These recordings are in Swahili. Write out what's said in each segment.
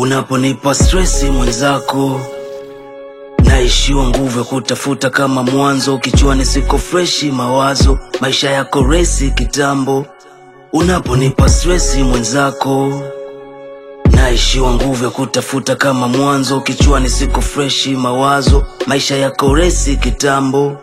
Unaponipa stresi mwenzako, naishiwa nguvu ya kutafuta kama mwanzo. Kichwani siko freshi, mawazo maisha yako resi kitambo. Unaponipa stresi mwenzako, naishiwa nguvu ya kutafuta kama mwanzo. Kichwani siko freshi, mawazo maisha yako resi kitambo.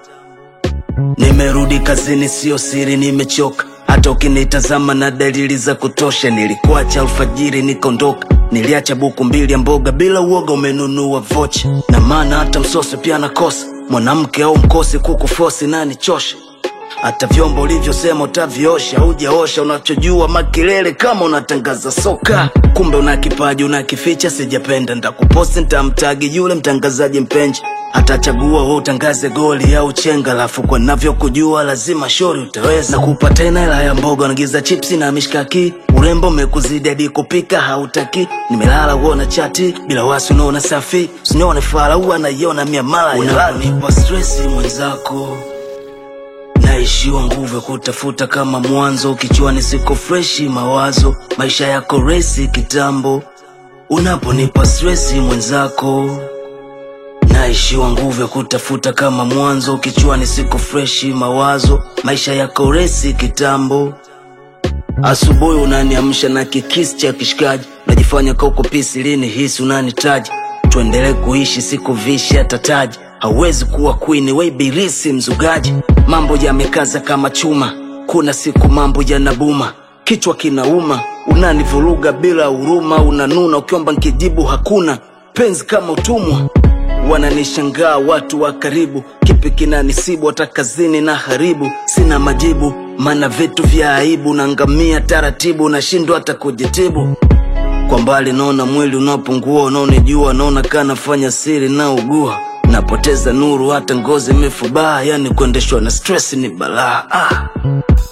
Nimerudi kazini, sio siri, nimechoka. Hata ukinitazama na dalili za kutosha. Nilikuacha alfajiri nikaondoka, niliacha buku mbili ya mboga bila uoga, umenunua vocha. Na maana hata msosi pia nakosa, mwanamke au mkosi kukufosi nani chosha. Hata vyombo ulivyosema utaviosha, hujaosha. Unachojua makelele kama unatangaza soka, kumbe una kipaji unakificha. Sijapenda ntakuposti, ntamtagi yule mtangazaji mpenzi atachagua wewe utangaze goli au chenga, alafu kwa navyokujua lazima shori utaweza kupa tena hela ya mboga, nagiza chipsi na mishkaki. Urembo umekuzidi hadi kupika hautaki. Nimelala uona chati bila wasi, unaona safi, usinione fala, huwa naiona miamala ya lani. Unanipa stresi mwenzako naishiwa nguvu ya kutafuta kama mwanzo. Kichwani siko freshi, mawazo maisha yako resi kitambo. Unaponipa stresi mwenzako, naishiwa nguvu ya kutafuta kama mwanzo. Kichwani siko freshi, mawazo maisha yako resi kitambo. Asubuhi unaniamsha na kikisi cha kishikaji, unajifanya kauko pisi, lini hisi unanitaji tuendelee kuishi, siku vishi hata taji hauwezi kuwa queen, we ibilisi mzugaji. Mambo yamekaza kama chuma, kuna siku mambo yanabuma, kichwa kinauma, unanivuruga bila huruma, unanuna ukiomba nkijibu hakuna, penzi kama utumwa. Wananishangaa watu wa karibu, kipi kinanisibu? Hata kazini na haribu, sina majibu, maana vitu vya aibu, nangamia taratibu, nashindwa hata kujitibu. Kwa mbali naona mwili unapungua, unaonijua, naona kanafanya siri na ugua, napoteza nuru, hata ngozi imefubaa, yani kuendeshwa na stress ni balaa ah.